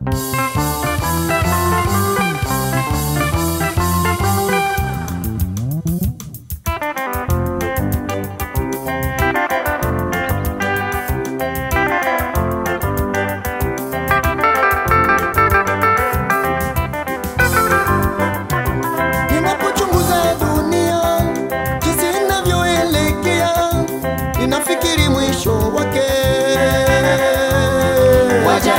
Ninapochunguza dunia jinsi inavyoelekea, ninafikiri mwisho wake waja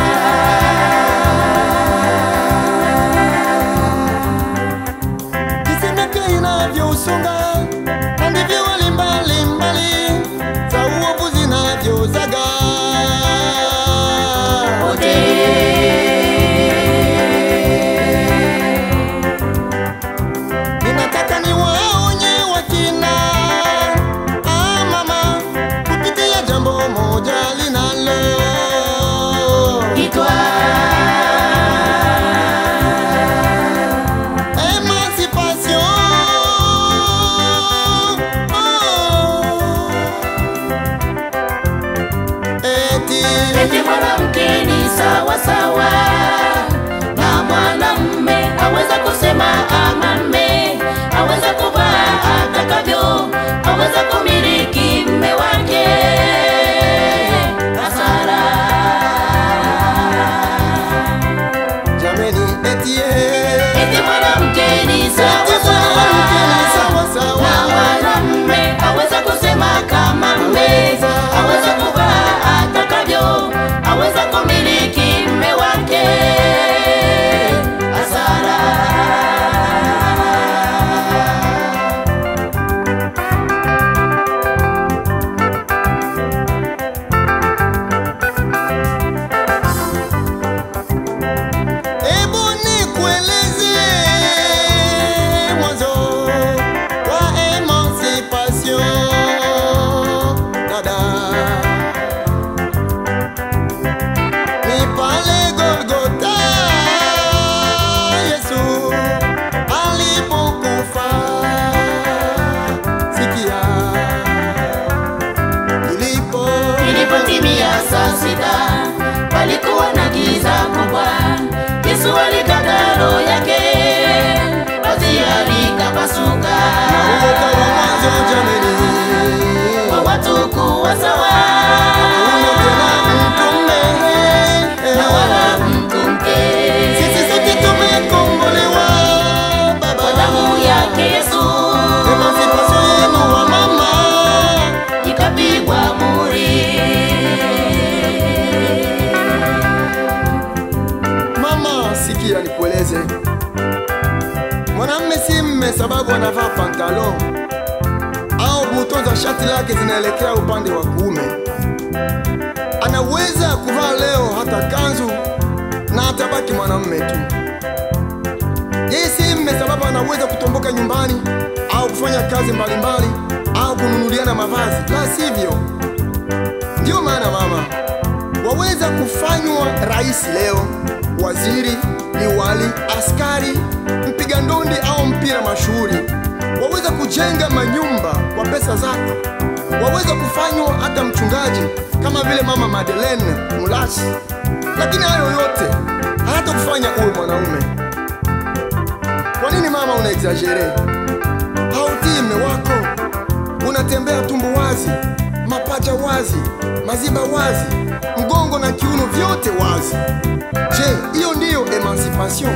jinsi miaka inavyosonga na ndivyo hali mbalimbali za uovu zinavyozaga. wote Ninataka niwaonye wakina ah, mama kupitia jambo moja linalo itwa Emancipation. Oh. Eti eti mwanamke ni sawa sawa na mwanamme, aweza kusema ama mme, aweza kuvaa atakavyo, aweza kumiliki mme wake. Hasara jameni, eti eh. eti mwanamke ni Eti sawa mwanamke ni sawa sawa sawa. na mwanamme, aweza kusema kama mme, aweza kuvaa atakavyo, aweza kumiliki mme wake. Hasara Hebu nikueleze mwanzo wa emancipation, dada. Ni pale Golgotha Yesu alipokufa. Sikia ilipo Ilipotimia saa sita, palikuwa na giza kubwa. Yesu alikata roho yake, pazia likapasuka, uoga wa mwanzo jameni, kwa watu kuwa sawa hakuna tena mtume na wala mtu mke. Sisi sote tumekombolewa Kwa baba, damu yake Yesu emancipation yenu wa mama. ikapigwa muri. Mama, sikia nikueleze, mwanamme si mme sababu anavaa pantalon au buto za shati lake zinaelekea upande wa kuume. Anaweza kuvaa leo hata kanzu na atabaki mwanamme tu. Yeye si mme sababu anaweza kutomboka nyumbani au kufanya kazi mbalimbali au kununuliana mavazi, la sivyo. Ndiyo maana mama, waweza kufanywa rais leo, waziri, liwali, askari, mpiga ndondi au mpira mashuhuri. Waweza kujenga manyumba kwa pesa zako. Waweza kufanywa hata mchungaji kama vile mama Madeleine Mulasi, lakini hayo yote hayata kufanya uwe mwanaume. Kwa nini mama una exagere? Hautii mme wako, unatembea tumbo wazi, mapaja wazi, maziba wazi, mgongo na kiuno vyote wazi. Je, hiyo ndiyo emancipation?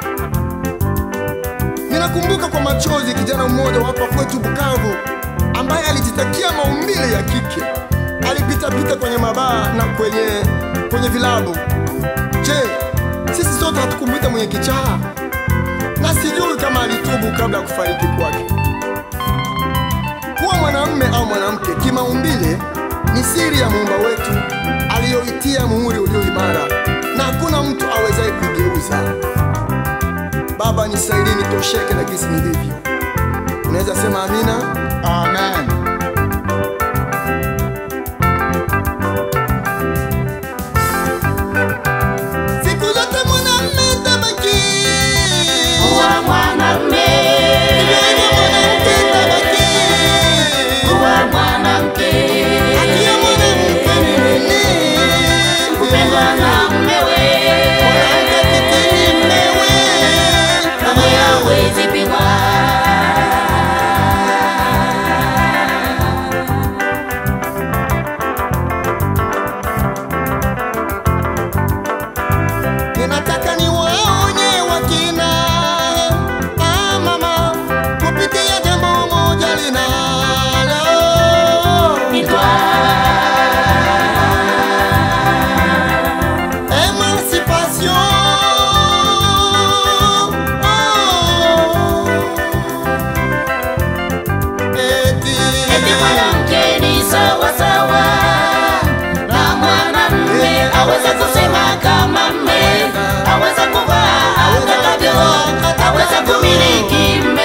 Ninakumbuka kwa machozi kijana mmoja wa hapa kwetu Bukavu ambaye alijitakia maumbile ya kike, alipitapita kwenye mabaa na kwenye kwenye vilabu. Je, sisi sote hatukumwita mwenye kichaa? na sijui kama alitubu kabla ya kufariki kwake. Kuwa mwanamume au mwanamke kimaumbile ni siri ya muumba wetu aliyoitia muhuri ulio imara, na hakuna mtu awezaye kuigeuza. Baba, nisaidie nitosheke na gisi nilivyo. Unaweza sema amina? Amen. Siku zote mwanamume tabaki Kuwa mwanamme, Hivyo mwanamke tabaki kuwa mwanamke, Akiwa mwanamke ni nini? kupendwa na mmewe, mwanamke ni sawa sawa na mwanamume, aweza kusema kama mme, aweza kuvaa atakavyo, aweza kumiliki